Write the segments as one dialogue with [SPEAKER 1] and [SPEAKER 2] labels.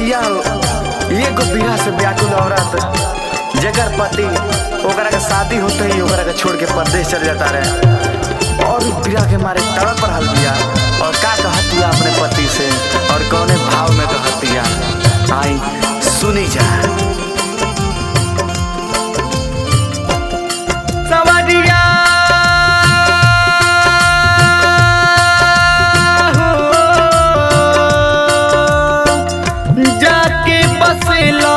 [SPEAKER 1] भैया ये को बिरह से व्याकुल औरत जगर पति ओकरा के शादी होते ही ओकरा के छोड़ के परदेश चल जाता रहे और बिरह के मारे तड़प रहल बिया और का कहतिया अपने पति से और कौने भाव में कहतिया आई सुनी जा सवरिया हो, जाके बसेला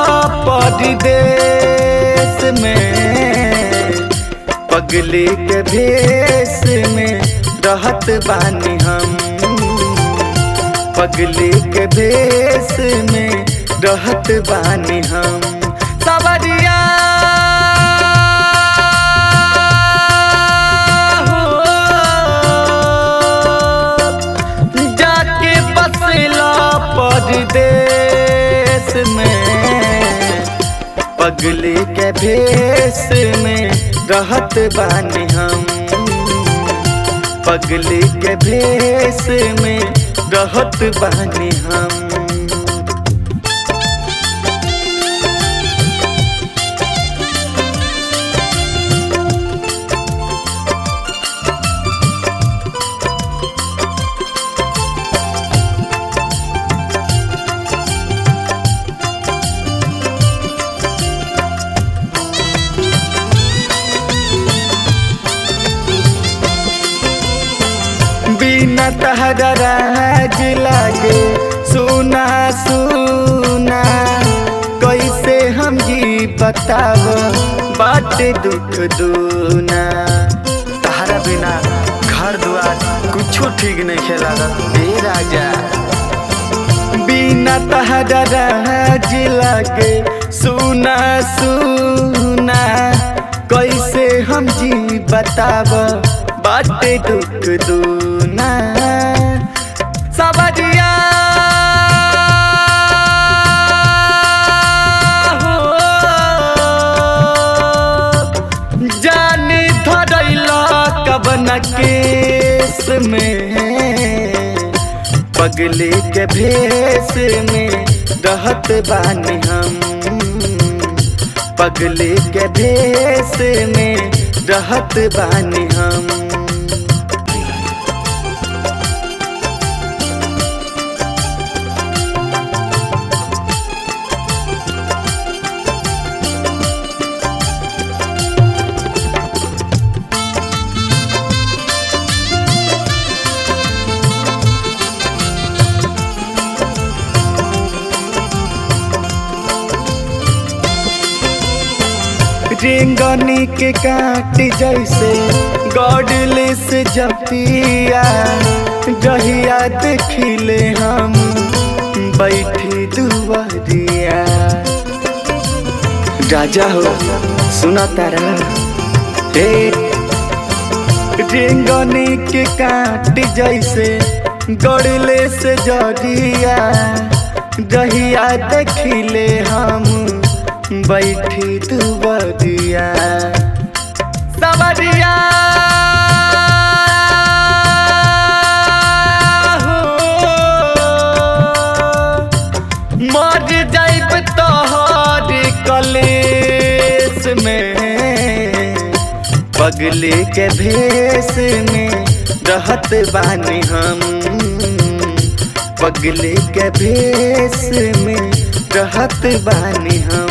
[SPEAKER 1] परदेश में पगली के भेष में रहत बानी हम पगली के भेष में रहत बानी हम सवरिया हो, जाके बसेला परदेश में पगली के भेष में रहत बानी हम पगली के भेष में रहत बानी हम बिना तहरा राज लागे सुना सुना कैसे हम जी बताव बाट दुख दूना तहरा बिना घर दुआर कुछो ठीक नहीं खेला ए राजा बिना तहरा राज लागे सुना सुना कैसे हम जी बताव बाटे दुख दूना सबरिया हो, जाने धरैला कबन केस में पगली के भेष में रहत बानी हम पगली के भेष में रहत बानी हम रेंगनी के काट जैसे गॉडलेस जपिया जहिया देखिले हम बैठी दुआरिया राजा हो सुना तारा हे रेंगनी के काट जैसे गॉडलेस जरिया जहिया देखिले हम बैठी दुबरिया सवरिया हो, मर जाइब तोहर कलेस में पगली के भेष में रहत बानी हम पगली के भेष में रहत बानी हम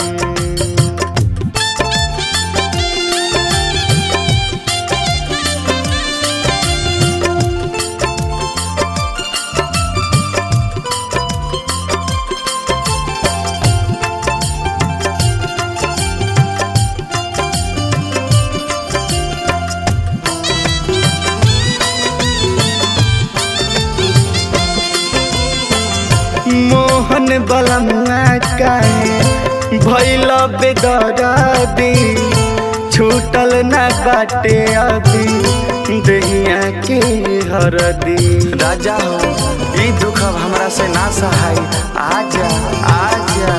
[SPEAKER 1] मोहन बलमुआ काहे भैल बेदरदी छूटल ना बाटे अभी दहिया के हरदी राजा हो ई दुख अब हमरा से ना सहाय आजा आजा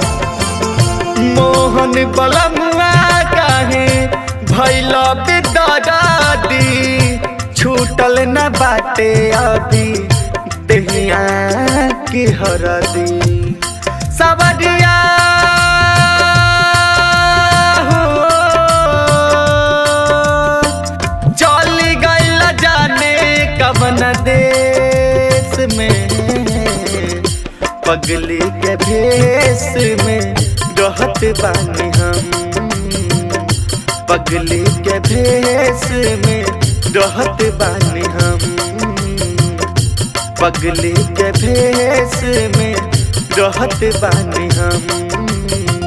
[SPEAKER 1] मोहन बलमुआ काहे भैल बेदरदी छूटल न बाटे अभी दहिया के हरदी सवरिया हो चली गईल जाने कवन देश में पगली के भेष में रहत बानी हम पगली के भेष में रहत बानी हम पगली के भेष में रहत बानी हम